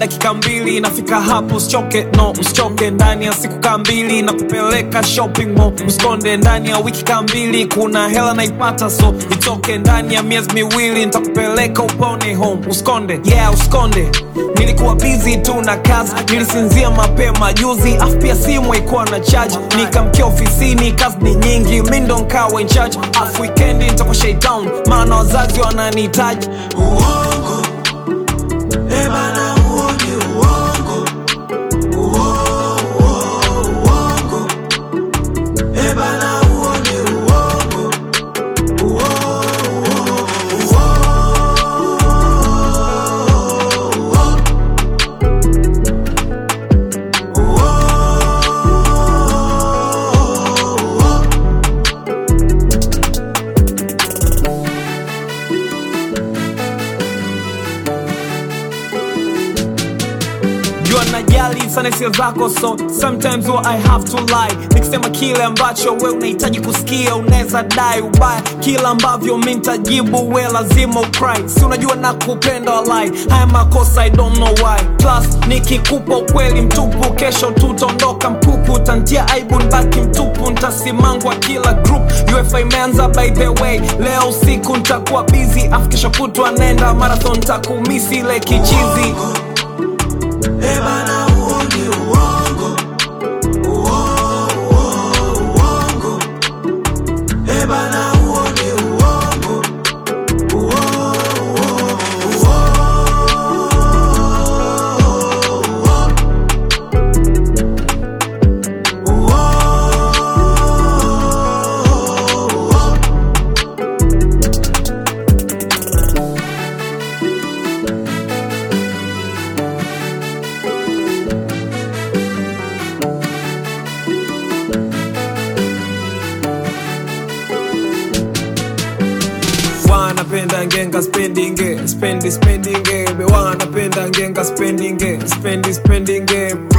dakika mbili nafika hapo usichoke no usichoke ndani ya siku kaa mbili na kupeleka shopping mall usikonde ndani ya wiki kaa mbili kuna hela naipata so itoke ndani ya miezi miwili nitakupeleka upone home usikonde yeah usikonde nilikuwa busy tu na kazi nilisinzia mapema juzi afu pia simu haikuwa na charge nikamkia ofisini kazi ni nyingi mi ndo nkawa in charge afu wikendi nitakuwa shaitown maana wazazi wananihitaji uongo Eh bana huo ni uongo Uo- uo- uongo Eh bana huo ni uongo Uo- uo- uo- uo- jua najali sana hisia zako so sometimes what I have to lie nikisema kile ambacho we unahitaji kusikia unaweza dai ubaya kila ambavyo mi ntajibu we lazima ukry si unajua na kupenda walai haya makosa I don't know why plus nikikupa ukweli mtupu kesho tutaondoka mpupu tantia aibu nbaki mtupu ntasimangwa kila group ufa imeanza by the way leo usiku ntakuwa busy afu kesho kutwa nenda marathon takumisi ile kichizi Eh bana huo ni uongo Uo- uo- uongo Eh bana huo ni uongo Uo- uo- uo- uo- uo- wanapenda ngenga spendinge spendi spendinge wanapenda ngenga spendinge spendi spendinge